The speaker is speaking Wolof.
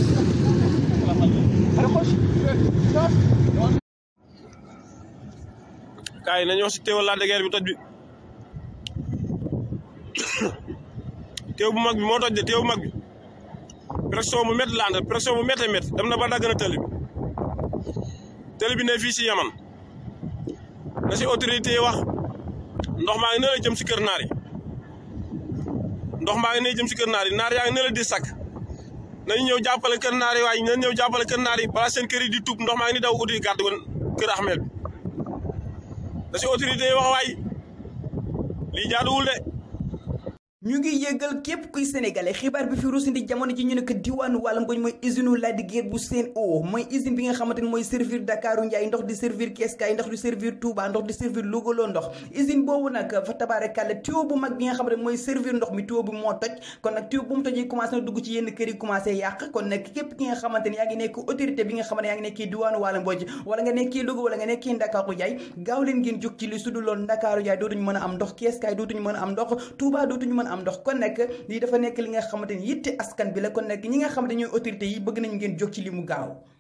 kaay nañu wax si teewal Lac de Guiers bi toj bi teew bu mag bi moo toj de teew bu mag bi pression bu métti la àndal pression bu méttee métti dem na ba dagg na tëli bi tëli bi ne fii si yaman na si autorité yi wax ndox maa ngi ne la jëm si kër naar yi ndox maa ngi ne jëm si kër naar yi naar yaa ngi ne la di sakk nañu ñëw jàppale kër naar yi waaye nañu ñëw jàppale kër naar yi balaa seen kër yi di tuub ndox maa ngi ni daw uti gàtt kër Ahmed bi da si autorité yi wax waay lii jaaduwul de ñu ngi yëgal képp kuy sénégalais xibaar bi fi rusindi jamono ji ñu ne ko diwaanu wàllam ngoñ mooy usine Lac de Guiers bu Sen'Eau mooy usine bi nga xamante ni mooy servir Dakaru Njaay ndox di servir Keskaay ndox di servir Touba ndox di servir Louga loo ndox usine boobu nag fa tabaarakàlla tuyau bu mag bi nga xamante ni mooy servir ndox mi tuyau bi moo toj kon nag tuyau bu mu tojee commencé na dugg ci yenn kër yi commencé yàq kon nag képp ki nga xamante ni yaa ngi nekk autorité bi nga xamante ni yaa ngi nekkee diwaanu wàllam ngoñ wala nga nekkee Louga wala nga nekkee Dakaru Njaay gaaw leen ngeen jóg ci li sudu loon Dakaru Njaay dootuñu mën a am ndox Keskaay dootuñu mën a am ndox Touba dootuñu mën a am ndox kon nag lii dafa nekk li nga xamante ni yitte askan bi la kon nag ñi nga xamante ñooy autorité yi bëgg nañ ngeen jóg ci li mu gaaw